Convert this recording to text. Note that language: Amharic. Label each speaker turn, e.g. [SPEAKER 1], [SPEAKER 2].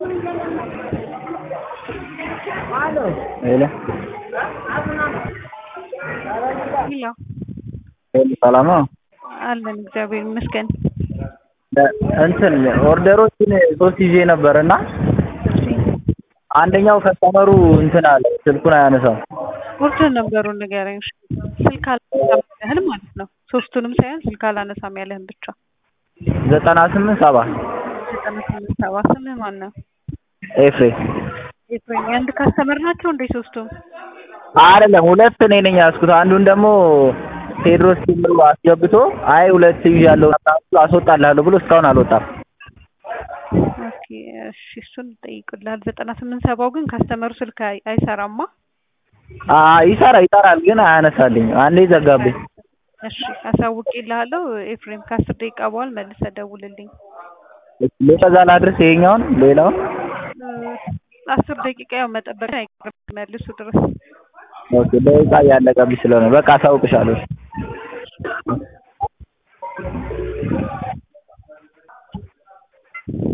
[SPEAKER 1] ሄሎ
[SPEAKER 2] ሄሎ
[SPEAKER 1] ሰላም ነው?
[SPEAKER 2] አለን እግዚአብሔር ይመስገን።
[SPEAKER 1] እንትን ኦርደሮችን ሶስት ይዤ ነበር እና አንደኛው ከስተመሩ እንትን አለ ስልኩን አያነሳም።
[SPEAKER 2] ኦርደር ነበሩን ንገረኝ። እሺ። ስልክ አላነሳም ያለህን ማለት ነው። ሶስቱንም ሳይሆን ስልክ አላነሳም ያለህን ብቻ።
[SPEAKER 1] ዘጠና ስምንት ሰባ
[SPEAKER 2] ዘጠና ስምንት ሰባ ስምህ ማን ነው?
[SPEAKER 1] ኤፍሬም
[SPEAKER 2] ኤፍሬም የአንድ ካስተመር ናቸው እንዴ ሶስቱም?
[SPEAKER 1] አይደለም ሁለት እኔ ነኝ ያዝኩት። አንዱን ደግሞ ቴድሮስ ሲምሩ አስገብቶ አይ ሁለት ይዣለሁ አስወጣልሃለሁ ብሎ እስካሁን አልወጣም።
[SPEAKER 2] ኦኬ እሺ፣ እሱን እጠይቅልሃል። ዘጠና ስምንት ሰባው ግን ካስተመሩ ስልክ አይ- አይሰራማ።
[SPEAKER 1] አ ይሰራ ይጠራል ግን አያነሳልኝ። አንዴ ዘጋብኝ።
[SPEAKER 2] እሺ አሳውቄልሃለሁ። ኤፍሬም ከአስር ደቂቃ በኋላ መልሰህ ደውልልኝ።
[SPEAKER 1] ሌላ እዛ ላድርስ ይሄኛውን ሌላውን
[SPEAKER 2] እ፣ አስር ደቂቃ ያው መጠበቅ አይቀርም መልሱ ድረስ
[SPEAKER 1] ኦኬ ደቂቃ እያለቀብኝ ስለሆነ በቃ አሳውቅሻለሁ።